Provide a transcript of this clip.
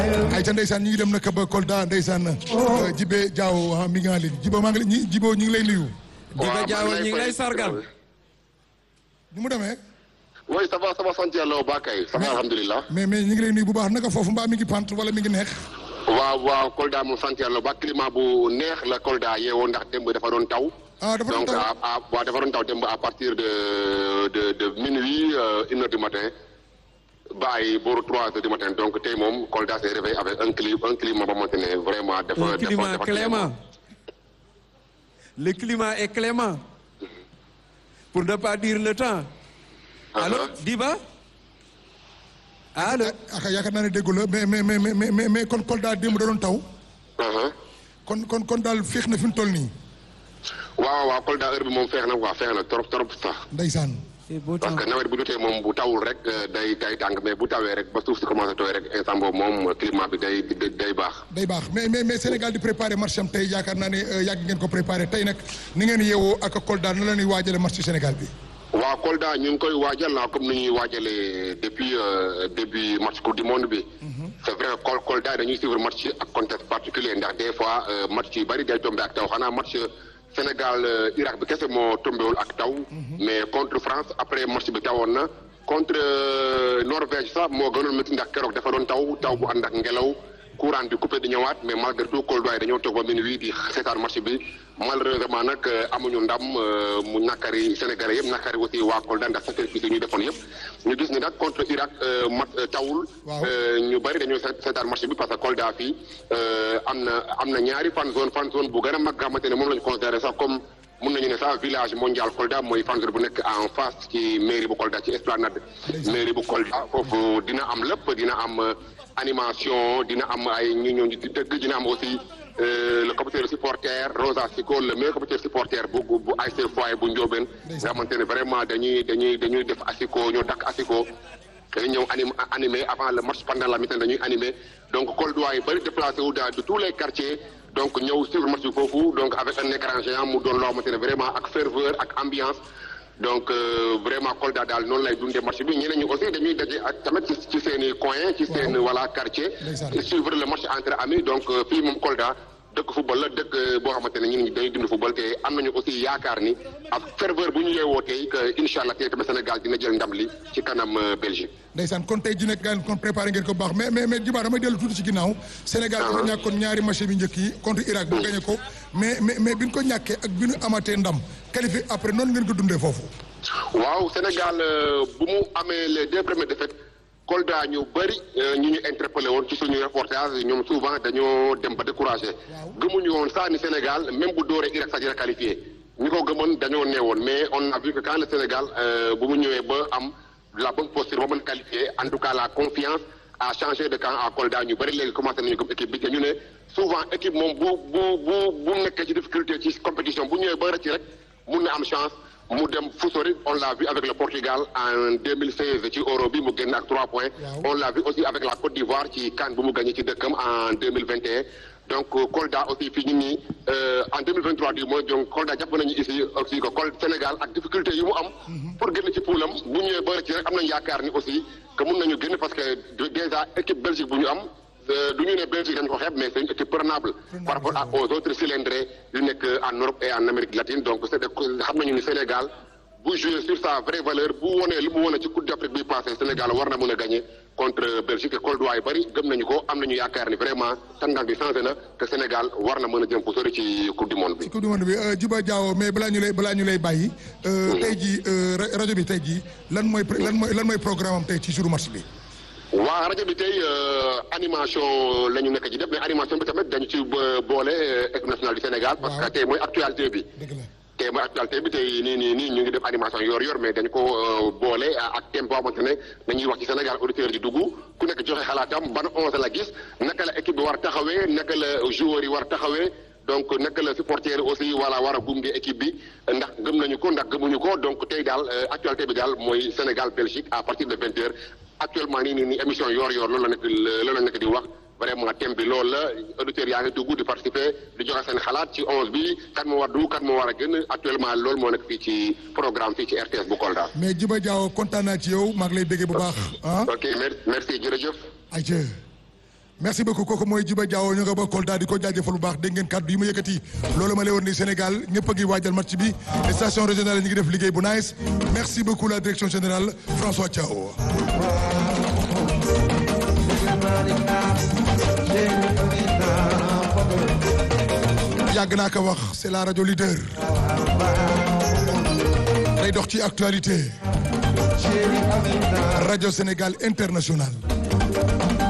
ay ca ndeysaan ñu ngi dem nag ba Kolda ndeysaan Jibe Diaw mi ngi en ligne Jibo maa ngi ñi Jibo ñu ngi lay nuyu. Jibe Diaw ñu ngi lay sargal. ni mu demee. oui ça va ça va sant yàlla ba kay. ça va alhamdulilah. mais mais ñu ngi lay nuyu bu baax naka foofu mbaa mi ngi pant wala mi ngi neex. waaw waaw Kolda moom sant yàlla ba climat bu neex la Kolda yeewoo ndax démb dafa doon taw. ah dafa doon donc taw à waaw dafa doon taw démb à partir de de de minuit une heure du matin. bàyyi booru trois heures du matin donc tey moom Kolda s'est réveillé avec un climat un climat ba xamante ne vraiment. dafa Un dafa climat dafa clément. Le climat est clément. Pour ne pas dire le temps. Allô Diba Allô ah yaakaar naa ne déggu la mais mais mais mais mais mais kon Kolda démb da doon taw. Uh-huh. kon kon kon daal féex na fi mu toll nii. waaw waaw Kolda heure bi moom feex na quoi feex na trop trop sax. ndeysaan. C'est beau parce temps. que nawet bu jotee moom bu tawul rek euh, day day tàng mais bu tawee rek ba suuf si commencé tooy rek instant boobu moom climat bi day day day baax. day baax mais mais mais Sénégal di préparer match am tey yaakaar naa ne euh, yàgg ngeen ko préparer tey nag ni ngeen yeewoo ak Kolda na la ñuy waajale match ci Sénégal bi. waaw Kolda ñu ngi koy waajal na comme ni ñuy waajalee depuis euh, début match coupe du monde bi. c'est vrai que Kol Kolda dañuy suivre match ak contexte particulier ndax des fois euh, match yu bari day tombé ak taw xanaa match Sénégal euh, Irak bi kese moo tombéwul ak taw. mais contre France après match bi tawoon na. contre euh, Norvège sax moo gënoon métti ndax keroog dafa doon taw taw bu ànd ak ngelaw. courant bi coupé di ñëwaat mais malgré tout Kolda yi dañoo toog ba minuit di seetaan match bi malheureusement nag amuñu ndam euh, mu nakari Sénégalais yëpp nakari aussi waa Kolda ndax sacrifice yi ñu defoon yëpp ñu gis ni nag contre Irak euh, mat euh, tawul. Waaw. euh, ñu bari dañoo seet- seetaan match bi parce que Kolda fii euh, am na am na ñaari fan zone fan zone bu gën a mag nga xamante ne moom la ñu considéré sax comme mun nañu ne sax village mondial Kolda mooy fan zone bu nekk en face ci mairie bu Kolda ci esplanade mairie bu Kolda foofu dina am lépp dina am euh, animation dina am ay ñu ñëw di dëgg dina am aussi euh, le comité de supporter Rosa Sico le meilleur comité de supporter bu bu bu ASC Foyer bu Ndiobène nga xamante ne vraiment dañuy dañuy dañuy def asiko ñoo dakk asiko dañuy ñëw anim animé avant le match pendant la mi-temps dañuy animé donc Kolda yi bëri déplacé wu dans de tous les quartiers donc ñëw suivre match bi foofu donc avec un écran géant mu doon loo xamante ne vraiment ak ferveur ak ambiance donc euh, vraiment Kolda daal noonu lay dundee match bi ñeneen ñi aussi dañuy daje ak tamit ci ci seen i coin ci seen voilà quartier Ndeysaan. et suivre le match entre amis donc euh, fii moom Kolda dëkk football la dëkk euh, boo xamante ne ñun dañuy dund football te am nañu aussi yaakaar ni ak ferveur bu ñu yeewoo tey que incha allah tey tamit Sénégal dina jël ndam li ci kanam euh, Belgique. ndeysaan kon tey ji nekk gaan kon préparé ngeen ko bu baax mais mais mais Djiba damay dellu tuuti ci ginnaaw. Sénégal dafa ñàkkoon ñaari match bi njëkk yi contre Irak bu gagné ko mais mais mais bi ñu ko ñàkkee ak bi ñu amatee ndam qualifié après noonu ngeen ko dundee foofu. waaw Sénégal euh, bu mu amee les deux premières défaites Kolda ñu bëri euh, ñu ñu interpellé woon ci suñu reportage ñoom souvent dañoo dem ba découragé gëmuñu woon saa ni Sénégal même bu dooree Irak sax dina qualifié ñi ko gëmoon dañoo neewoon mais on a vu que quand le Sénégal euh, bu mu ñëwee ba am la bonne posture ba mën qualifié en tout cas la confiance a changé de camp à Kolda ñu bëri léegi commencé nañu comme équipe bi te ñu ne souvent équipe moom bu bu bu bu nekkee ci difficulté ci compétition bu ñëwee ba rëcc rek mun na am chance mu dem fu sori on l'a vu avec le Portugal en 2016 ci Euro bi mu génn ak 3 points. Waaw. on l'a vu aussi avec la Côte d'Ivoire ci CAN bu mu gagné ci dëkkam en 2021 donc euh, Kolda aussi fii ñu nii euh, en 2023 du moins donc Kolda jàpp nañu ici aussi que Kol Sénégal ak difficulté yi mu am. pour génn ci poulam bu ñëwee ba rëcc rek am nañu yaakaar ni aussi que mun nañu génn parce que de- déjà équipe Belgique bu ñu am. Euh, du ñu ne Belgique dañ ko xeeb mais c'est une équipe prenable par rapport à aux autres cylindrés yu nekk en Europe et en Amérique latine donc c'est de xam nañu ni Sénégal bu jouer sur sa vraie valeur bu wonee li mu wone ci Coupe d'Afrique bi passé Sénégal war na mën a gagner contre Belgique et Kolda yu bëri gëm nañu ko am nañu yaakaar ni vraiment tendance bi changé na te Sénégal war na mën a jëm fu sori ci Coupe du monde bi. ci coupe du monde bi euh, Djiba Diaw mais balaa ñu lay balaa ñu lay bàyyi. euh, tey jii euh, ra- rajo bi tey jii lan mooy pr- lan mooy lan mooy programme am tey ci jour match bi. waa rajo bi tey euh, animation la ñu nekk ci def mais animation bi tamit dañu ci bo- boole euh, équipe nationale du Sénégal parce que Waaw. tey mooy actualité bi. dëgg la tey mooy actualité bi tey nii nii nii ñu ngi def animation yor yor mais dañu ko euh, boole ak thème boo xamante ne dañuy wax ci Sénégal auditeurs yi dugg ku nekk joxe xalaatam ban onze la gis naka la équipe bi war a taxawee naka la joueurs yi war a taxawee donc naka la supporter yi aussi voilà war a gunge équipe bi ndax gëm nañu ko ndax gëmuñu ko donc tey daal euh, actualité bi daal mooy Sénégal Belgique à partir de vingt heures actuellement nii nii nii émission yor yor loolu la nekk loolu la nekk di wax vraiment thème bi loolu la auditeurs yaa ngi dugg di participer di joxe seen xalaat ci onze bi kan moo war dugg kan moo war a gën actuellement loolu moo nekk fii ci programme fii ci RTS bu Kolda. mais Djiba Diaw kontaan naa ci yow maa ngi lay béggee bu baax ah. ok mer- merci jërëjëf. ayca merci beaucoup kooku mooy Djiba Diawo ñu nga ba Kolda di ko jaajëfal bu baax dégg ngeen kàddu yi ma yëkkati loolu ma lay woon ni Sénégal ñëpp a ngi waajal match bi station régionale ñu ngi def liggéey bu nice merci beaucoup la direction générale François Thiaw yàgg naa ko wax c'est la radio leader day dox ci actualité radio Sénégal international